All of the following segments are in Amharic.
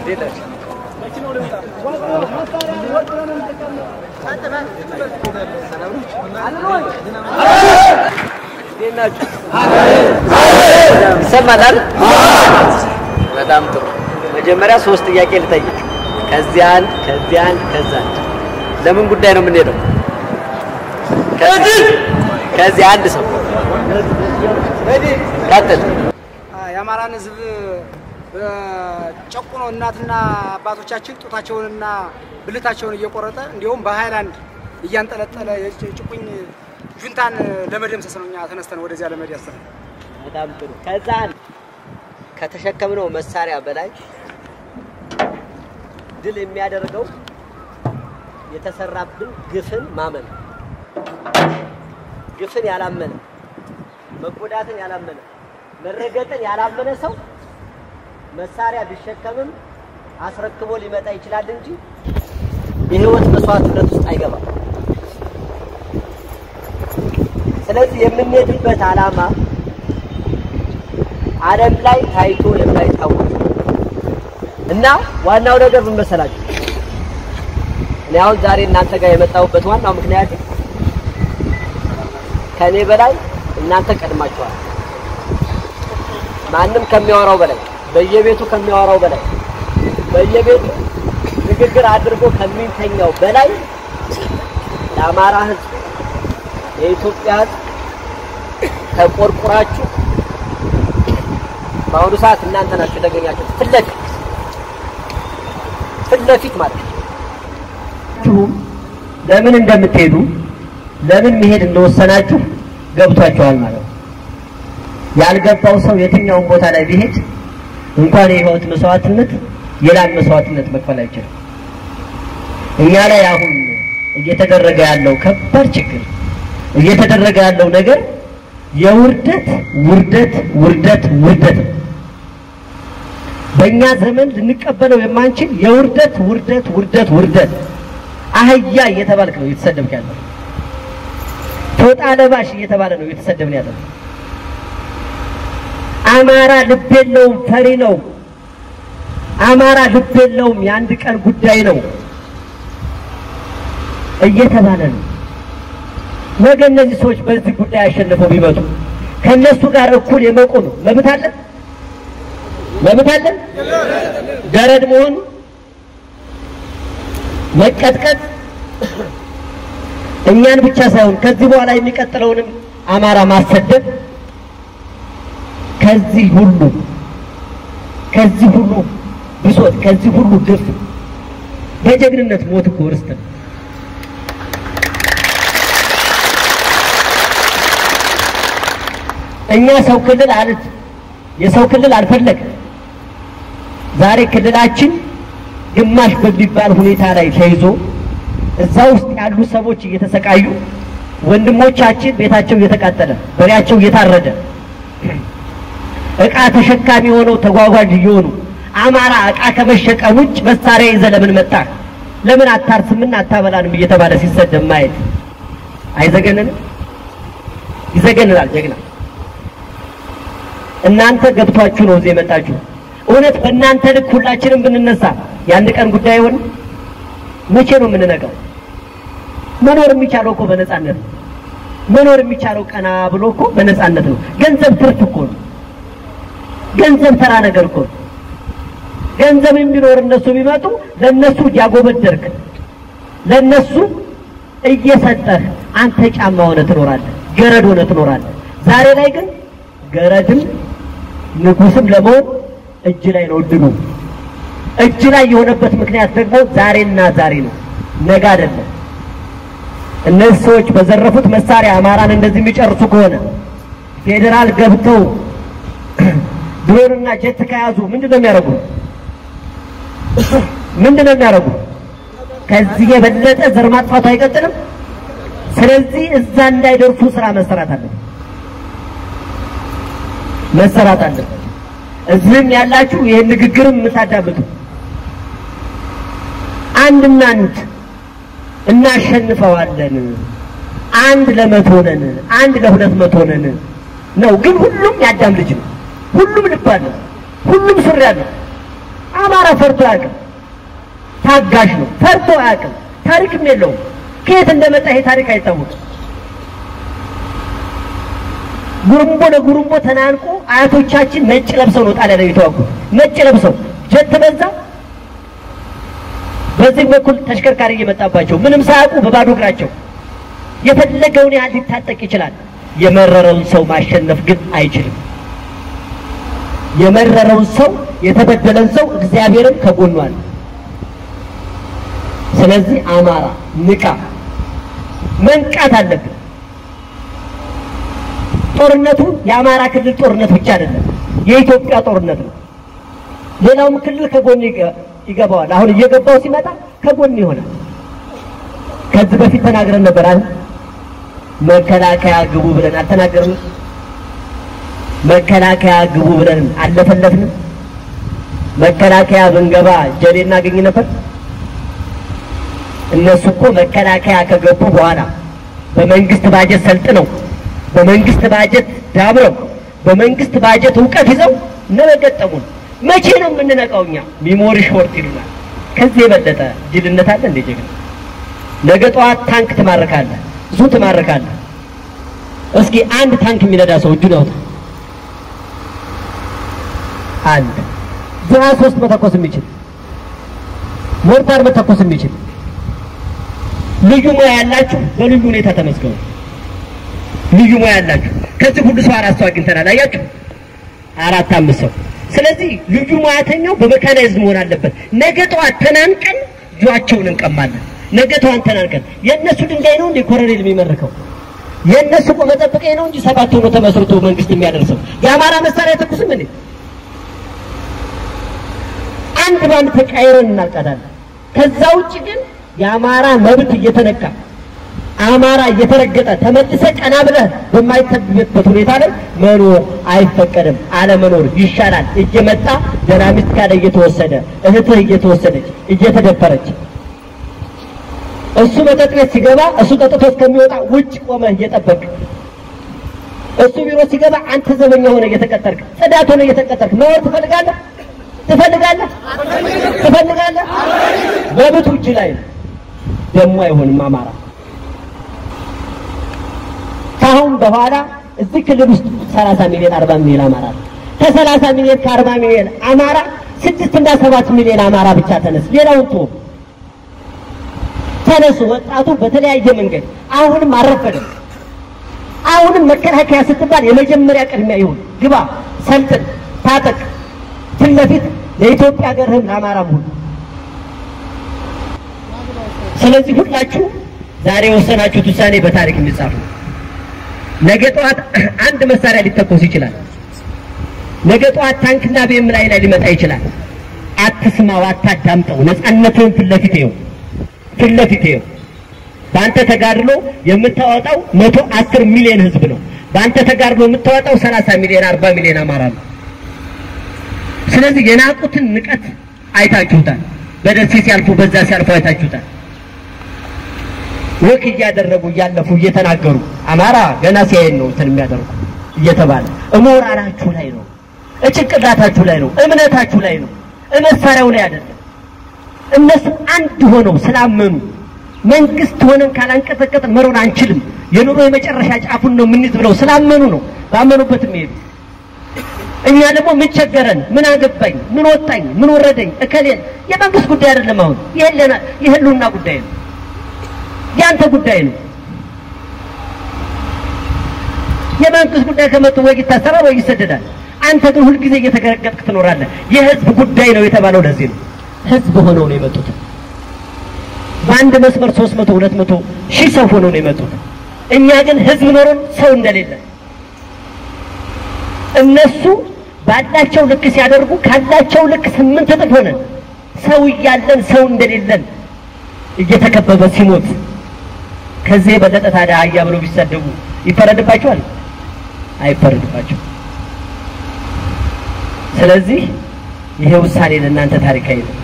ይሰማል። በጣም ጥሩ። መጀመሪያ ሶስት ጥያቄ ልጠይቅ። ከዚህ አንድ፣ ከዚህ አንድ፣ ከዛ አንድ። ለምን ጉዳይ ነው የምንሄደው? ከዚህ ከዚህ አንድ ሰው ቀጥል። የአማራን ሕዝብ ጨቁኖ እናትና አባቶቻችን ጡታቸውንና ብልታቸውን እየቆረጠ እንዲሁም በሃይላንድ እያንጠለጠለ የጭቁኝ ጁንታን ለመደምሰስ ነው እኛ ተነስተን ወደዚያ ለመድ ያሰብነው። በጣም ጥሩ። ከዛ አንድ ከተሸከምነው መሳሪያ በላይ ድል የሚያደርገው የተሰራብን ግፍን ማመን ነው። ግፍን ያላመነ መጎዳትን ያላመነ መረገጥን ያላመነ ሰው መሳሪያ ቢሸከምም አስረክቦ ሊመጣ ይችላል እንጂ የህይወት መስዋዕትነት ውስጥ አይገባም። ስለዚህ የምንሄድበት ዓላማ ዓለም ላይ ታይቶ የማይታወቅ እና ዋናው ነገር ምን መሰላችሁ? እኔ አሁን ዛሬ እናንተ ጋር የመጣሁበት ዋናው ምክንያት ከእኔ በላይ እናንተ ቀድማችኋል። ማንም ከሚያወራው በላይ በየቤቱ ከሚያወራው በላይ በየቤቱ ንግግር አድርጎ ከሚተኛው በላይ የአማራ ህዝብ የኢትዮጵያ ህዝብ ተቆርቁራችሁ በአሁኑ ሰዓት እናንተ ናችሁ የተገኛችሁት ፊት ለፊት ፊት ለፊት ማለት ነው። ለምን እንደምትሄዱ ለምን መሄድ እንደወሰናችሁ ገብቷችኋል ማለት ነው። ያልገባው ሰው የትኛውን ቦታ ላይ ቢሄድ እንኳን የህይወት መስዋዕትነት የላም መስዋዕትነት መክፈል አይችልም። እኛ ላይ አሁን እየተደረገ ያለው ከባድ ችግር እየተደረገ ያለው ነገር የውርደት ውርደት ውርደት ውርደት ነው። በእኛ ዘመን ልንቀበለው የማንችል የውርደት ውርደት ውርደት ውርደት አህያ እየተባልክ ነው እየተሰደብክ ያለው። ፎጣ ለባሽ እየተባለ ነው እየተሰደብን ያለው። አማራ ልብ የለውም፣ ፈሪ ነው። አማራ ልብ የለውም፣ የአንድ ቀን ጉዳይ ነው እየተባለ ነው። ነገ እነዚህ ሰዎች በዚህ ጉዳይ አሸንፈው ቢመጡ ከእነሱ ጋር እኩል የመቆም መብት አለን መብት አለን። ገረድ መሆን፣ መቀጥቀጥ እኛን ብቻ ሳይሆን ከዚህ በኋላ የሚቀጥለውንም አማራ ማሰደብ ከዚህ ሁሉ ከዚህ ሁሉ ብሶት ከዚህ ሁሉ ግፍ በጀግንነት ሞት እኮ ርስት ነው። እኛ ሰው ክልል አለት የሰው ክልል አልፈለግም። ዛሬ ክልላችን ግማሽ በሚባል ሁኔታ ላይ ተይዞ እዛ ውስጥ ያሉ ሰዎች እየተሰቃዩ ወንድሞቻችን ቤታቸው እየተቃጠለ በሬያቸው እየታረደ እቃ ተሸካሚ ሆነው ተጓጓዥ እየሆኑ አማራ እቃ ከመሸቀም ውጭ መሳሪያ ይዘህ ለምን መጣህ? ለምን አታርስምና አታበላንም እየተባለ ሲሰደብ ማየት አይዘገንንም? ይዘገንናል። ጀግና እናንተ ገብቷችሁ ነው እዚህ የመጣችሁ። እውነት በእናንተ ልክ ሁላችንም ብንነሳ የአንድ ቀን ጉዳይ አይሆን? መቼ ነው የምንነቃው? መኖር የሚቻለው እኮ በነፃነት ነው። መኖር የሚቻለው ቀና ብሎ እኮ በነፃነት ነው። ገንዘብ ትርፍ እኮ ነው። ገንዘብ ተራ ነገር እኮ ነው። ገንዘብ ቢኖር እነሱ ቢመጡ ለነሱ እያጎበደርክ ለነሱ እየሰጠህ አንተ ጫማ ሆነ ትኖራለህ፣ ገረድ ሆነ ትኖራለህ። ዛሬ ላይ ግን ገረድም ንጉስም ለመሆን እጅ ላይ ነው እድሉ። እጅ ላይ የሆነበት ምክንያት ደግሞ ዛሬና ዛሬ ነው፣ ነገ አይደለም። እነዚህ ሰዎች በዘረፉት መሳሪያ አማራን እንደዚህ የሚጨርሱ ከሆነ ፌዴራል ገብተው ድሮንና ጀት ከያዙ ምንድን ነው የሚያደርጉ? ምንድን ነው የሚያደርጉ? ከዚህ የበለጠ ዘር ማጥፋቱ አይቀጥልም። ስለዚህ እዛ እንዳይደርሱ ስራ መሰራት አለበት መሰራት አለበት። እዚህም ያላችሁ ይህን ንግግርም የምታዳምጡ አንድና አንድ እናሸንፈዋለን፣ አንድ ለመቶ ነን፣ አንድ ለሁለት መቶ ነን ነው። ግን ሁሉም ያዳም ልጅ ነው። ሁሉም ልብ አለው። ሁሉም ሱሪ አለው። አማራ ፈርቶ አያውቅም። ታጋሽ ነው። ፈርቶ አያውቅም። ታሪክም የለውም። ከየት እንደመጣ ይሄ ታሪክ አይታወቅም። ጉርምቦ ለጉርምቦ ተናንቆ አያቶቻችን ነጭ ለብሰው ነው ጣሊያን ላይ የተዋጉት። ነጭ ለብሰው ጀት በዛ በዚህ በኩል ተሽከርካሪ እየመጣባቸው ምንም ሳያውቁ በባዶ እግራቸው የፈለገውን ያህል ሊታጠቅ ይችላል። የመረረውን ሰው ማሸነፍ ግን አይችልም። የመረረውን ሰው የተበደለን ሰው እግዚአብሔርም ከጎኑ አለ። ስለዚህ አማራ ንቃ፣ መንቃት አለብን። ጦርነቱ የአማራ ክልል ጦርነት ብቻ አይደለም፣ የኢትዮጵያ ጦርነት ነው። ሌላውም ክልል ከጎን ይገ- ይገባዋል። አሁን እየገባው ሲመጣ ከጎን ይሆናል። ከዚህ በፊት ተናግረን ነበር አይደል? መከላከያ ግቡ ብለን አልተናገርንም? መከላከያ ግቡ ብለን አለፈለፍንም? መከላከያ ብንገባ ጀሌ እናገኝ ነበር? እነሱ እኮ መከላከያ ከገቡ በኋላ በመንግስት ባጀት ሰልጥነው በመንግስት ባጀት ዳብረው በመንግስት ባጀት እውቀት ይዘው ነው የገጠሙን። መቼ ነው የምንነቃው? እኛ ሚሞሪ ሾርት ይሉናል። ከዚህ የበለጠ ጅልነት አለ እንዴ? ጀግና ነገ ጠዋት ታንክ ትማርካለህ፣ ብዙ ትማርካለህ። እስኪ አንድ ታንክ የሚነዳ ሰው እጁን ያውጣ። አንድ ዙ ሀያ ሶስት መተኮስ የሚችል ሞርታር መተኮስ የሚችል ልዩ ሙያ ያላችሁ በልዩ ሁኔታ ተመስገኑ። ልዩ ሙያ ያላችሁ ከዚህ ሁሉ ሰው አራት ሰው አግኝተናል። አያችሁ፣ አራት አምስት ሰው። ስለዚህ ልዩ ሙያተኛው በመካናይዝም መሆን አለበት። ነገ ጠዋት ተናንቀን እጇቸውን እንቀማለን። ነገ ጠዋት ተናንቀን የእነሱ ድንጋይ ነው እንደ ኮረኔል የሚመርከው የእነሱ ቆመ ጠብቀኝ ነው እንጂ ሰባት ሆኖ ተመስርቶ መንግስት የሚያደርሰው የአማራ መሳሪያ ተኩስም እንዴ አንድ ባንድ ተቃይረን እናልቃታለን። ከዛ ውጭ ግን የአማራ መብት እየተነካ አማራ እየተረገጠ ተመልሰ ቀና ብለህ በማይተብበት ሁኔታ ላይ መኖር አይፈቀድም። አለመኖር ይሻላል። እየመጣ ደህና ሚስት ካለ እየተወሰደ እህትህ እየተወሰደች እየተደፈረች እሱ መጠጥ ቤት ሲገባ እሱ ጠጥቶ እስከሚወጣ ውጭ ቆመህ እየጠበቅ እሱ ቢሮ ሲገባ አንተ ዘበኛ ሆነ እየተቀጠርክ ጽዳት ሆነ እየተቀጠርክ መኖር ትፈልጋለህ? ትፈልጋለህ? ትፈልጋለህ? መብቱ እጅ ላይ ነው። ደግሞ አይሆንም አማራ ከአሁን በኋላ እዚህ ክልል ውስጥ 30 ሚሊዮን 40 ሚሊዮን አማራ አለ። ከ30 ሚሊዮን ከ40 ሚሊዮን አማራ ስድስት እና ሰባት ሚሊዮን አማራ ብቻ ተነስ፣ ሌላውን ተወው። ተነሱ ወጣቱ በተለያየ መንገድ አሁንም አልረፈደም። አሁንም መከላከያ ስትባል የመጀመሪያ ቅድሚያ ይሁን፣ ግባ፣ ሰልጥን፣ ታጠቅ፣ ፊት ለፊት ለኢትዮጵያ ሀገርህም ለአማራም ሁሉ። ስለዚህ ሁላችሁ ዛሬ የወሰናችሁት ውሳኔ በታሪክ የሚጻፍ ነው። ነገ ጠዋት አንድ መሳሪያ ሊተኮስ ይችላል። ነገ ጠዋት ታንክና ቤም ላይ ላይ ሊመጣ ይችላል። አትስማው፣ አታዳምጠው። ነፃነትህን ፊት ለፊት ይኸው፣ ፊት ለፊት ይኸው። በአንተ ተጋድሎ የምታወጣው መቶ አስር ሚሊዮን ህዝብ ነው። በአንተ ተጋድሎ የምታወጣው ሰላሳ ሚሊዮን አርባ ሚሊዮን አማራ ነው። ስለዚህ የናቁትን ንቀት አይታችሁታል። በደሴ ሲያልፉ በዛ ሲያልፉ አይታችሁታል። ወክ እያደረጉ እያለፉ እየተናገሩ አማራ ገና ሲያየን ነው እንትን የሚያደርጉ እየተባለ እሞራላችሁ ላይ ነው፣ እጭንቅላታችሁ ላይ ነው፣ እምነታችሁ ላይ ነው፣ መሳሪያው ላይ አይደለም። እነሱ አንድ ሆነው ስላመኑ መንግስት ሆነን ካላንቀጠቀጥን መሮን አንችልም፣ የኑሮ የመጨረሻ ጫፉን ነው የምንይዝ ብለው ስላመኑ ነው ባመኑበትም ይሄዱ። እኛ ደግሞ ምን ቸገረን፣ ምን አገባኝ፣ ምን ወጣኝ፣ ምን ወረደኝ፣ እከሌን የመንግስት ጉዳይ አይደለም። አሁን የህልውና ጉዳይ ነው። ያንተ ጉዳይ ነው። የመንግስት ጉዳይ ከመጡ ወይ ይታሰራል ወይ ይሰደዳል። አንተ ግን ሁልጊዜ እየተገረገጥክ ትኖራለህ። የህዝብ ጉዳይ ነው የተባለው ለዚህ ነው። ህዝብ ሆነው ነው የመጡት። በአንድ መስመር ሶስት መቶ ሁለት መቶ ሺህ ሰው ሆነው ነው የመጡት። እኛ ግን ህዝብ ኖሮን ሰው እንደሌለ እነሱ ባላቸው ልክ ሲያደርጉ ካላቸው ልክ ስምንት እጥፍ ሆነን ሰው እያለን ሰው እንደሌለን እየተከበበ ሲሞት ከዚህ የበለጠ ታዲያ አህያ ብለው ቢሰደቡ ይፈረድባቸዋል? አይፈረድባቸው። ስለዚህ ይሄ ውሳኔ ለእናንተ ታሪካዊ ነው።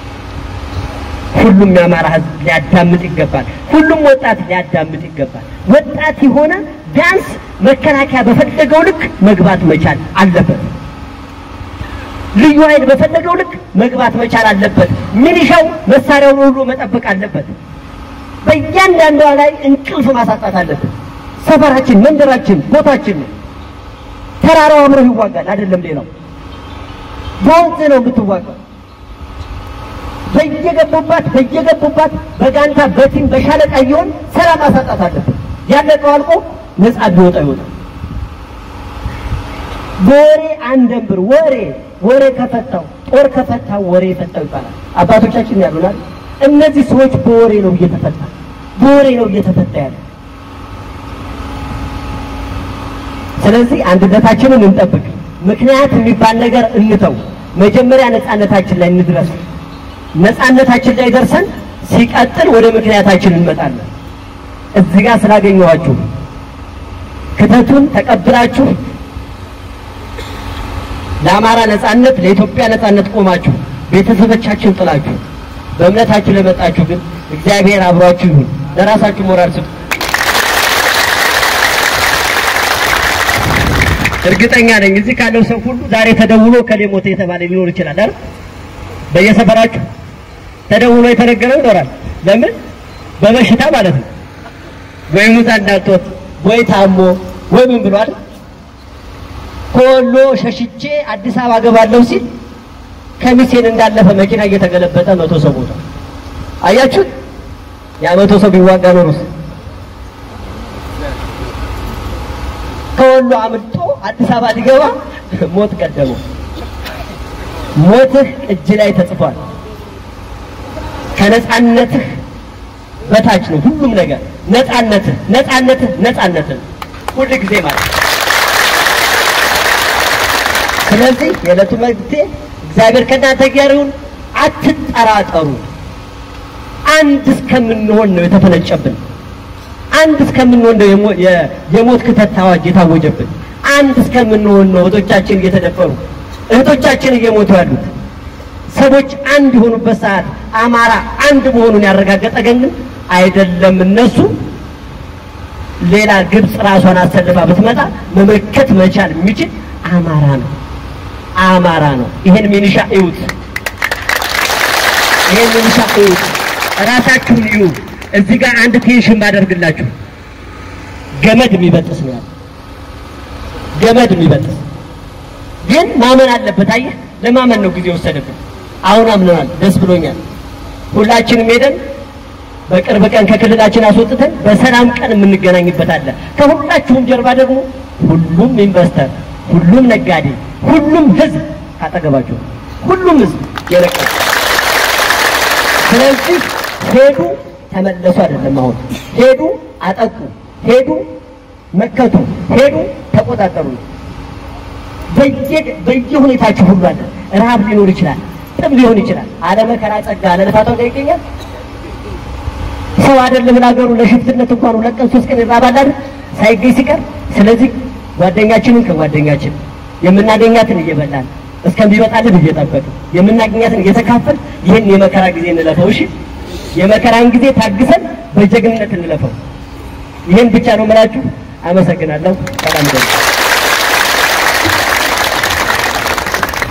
ሁሉም የአማራ ህዝብ ሊያዳምጥ ይገባል። ሁሉም ወጣት ሊያዳምጥ ይገባል። ወጣት የሆነ ቢያንስ መከላከያ በፈለገው ልክ መግባት መቻል አለበት። ልዩ ኃይል በፈለገው ልክ መግባት መቻል አለበት። ሚሊሻው መሳሪያውን ሁሉ መጠበቅ አለበት። በእያንዳንዷ ላይ እንቅልፍ ማሳጣት አለበት። ሰፈራችን፣ መንደራችን፣ ቦታችን ነው። ተራራው አብረው ይዋጋል አይደለም ሌላው በወንዝ ነው የምትዋጋው። በየገቡባት በየገቡባት በጋንታ በቲም በሻለቃ እየሆን ሰላም ማሳጣት አለበት። ያለቀው አልቆ ነፃ ቢወጣ ይወጣል። በወሬ አንደንብር ወሬ ወሬ ከፈታው ጦር ከፈታው ወሬ የፈታው ይባላል። አባቶቻችን ያሉናል። እነዚህ ሰዎች በወሬ ነው እየተፈታ በወሬ ነው እየተፈታ ያለ። ስለዚህ አንድነታችንን እንጠብቅ። ምክንያት የሚባል ነገር እንተው። መጀመሪያ ነፃነታችን ላይ እንድረስ። ነፃነታችን ላይ ደርሰን ሲቀጥል ወደ ምክንያታችን እንመጣለን። እዚህ ጋር ስላገኘኋችሁ ክተቱን ተቀብላችሁ ለአማራ ነፃነት ለኢትዮጵያ ነፃነት ቆማችሁ ቤተሰቦቻችን ጥላችሁ በእምነታችሁ ለመጣችሁ ግን እግዚአብሔር አብሯችሁ ይሁን። ለራሳችሁ ሞራል ስጡ። እርግጠኛ ነኝ እዚህ ካለው ሰው ሁሉ ዛሬ ተደውሎ ከሌ ሞተ የተባለ ሊኖር ይችላል አይደል? በየሰፈራችሁ ተደውሎ የተነገረው ይኖራል። ለምን? በበሽታ ማለት ነው። ወይ ሙዛ እንዳልቶት ወይ ታሞ ወይ ምን ብሏል። ከወሎ ሸሽቼ አዲስ አበባ ገባለሁ ሲል ከሚሴን እንዳለፈ መኪና እየተገለበጠ መቶ ሰው ሞተ። አያችሁት? ያ መቶ ሰው ቢዋጋ ኖሮስ ከወሎ አምልጦ አዲስ አበባ ሊገባ ሞት ቀደመው። ሞትህ እጅ ላይ ተጽፏል። ከነፃነትህ በታች ነው ሁሉም ነገር። ነፃነትህ ነፃነትህ ነፃነትህ ሁል ጊዜ ማለት ነው። ስለዚህ የዕለቱ መልእክቴ እግዚአብሔር ከእናንተ ጋር ይሁን። አትጠራጠሩ። አንድ እስከምንሆን ነው የተፈነጨብን። አንድ እስከምንሆን ነው የሞ- የ- የሞት ክተት አዋጅ የታወጀብን። አንድ እስከምንሆን ነው እህቶቻችን እየተደፈሩ እህቶቻችን እየሞቱ ያሉት። ሰዎች አንድ የሆኑበት ሰዓት አማራ አንድ መሆኑን ያረጋገጠ ግን አይደለም እነሱ ሌላ ግብፅ ራሷን አሰልፋ ብትመጣ መመከት መቻል የሚችል አማራ ነው። አማራ ነው። ይሄን ሚኒሻ እዩት። ይሄን ሚኒሻ እዩት። ራሳችሁን እዩ። እዚህ ጋር አንድ ቴንሽን ባደርግላችሁ ገመድ የሚበጥስ ነው ያለው። ገመድ የሚበጥስ ግን ማመን አለበት። አየህ፣ ለማመን ነው ጊዜ ወሰደብን። አሁን አምነናል። ደስ ብሎኛል። ሁላችንም ሄደን በቅርብ ቀን ከክልላችን አስወጥተን በሰላም ቀን የምንገናኝበት አለ። ከሁላችሁም ጀርባ ደግሞ ሁሉም ኢንቨስተር፣ ሁሉም ነጋዴ፣ ሁሉም ህዝብ ካጠገባችሁ ሁሉም ህዝብ የለቀ ስለዚህ ሄዱ ተመለሱ አይደለም። አሁን ሄዱ አጠቁ፣ ሄዱ መከቱ፣ ሄዱ ተቆጣጠሩ። በየ በየሁኔታችሁ ሁሉ አለ። ረሃብ ሊኖር ይችላል፣ ጥም ሊሆን ይችላል። አለመከራ ጸጋ አለልፋታው ጋር ይገኛል። ሰው አይደለም ለሀገሩ ለሽፍትነት እንኳን ሁለት ቀን ሶስት ቀን ይራባል አይደል ሳይገኝ ሲቀር። ስለዚህ ጓደኛችንን ከጓደኛችን የምናገኛትን እየበላን እስከሚበጣልን እየጠበቅን የምናገኛትን እየተካፈል ይህን የመከራ ጊዜ እንለፈው። እሺ የመከራን ጊዜ ታግሰን በጀግንነት እንለፈው። ይህን ብቻ ነው የምላችሁ። አመሰግናለሁ። ሰላም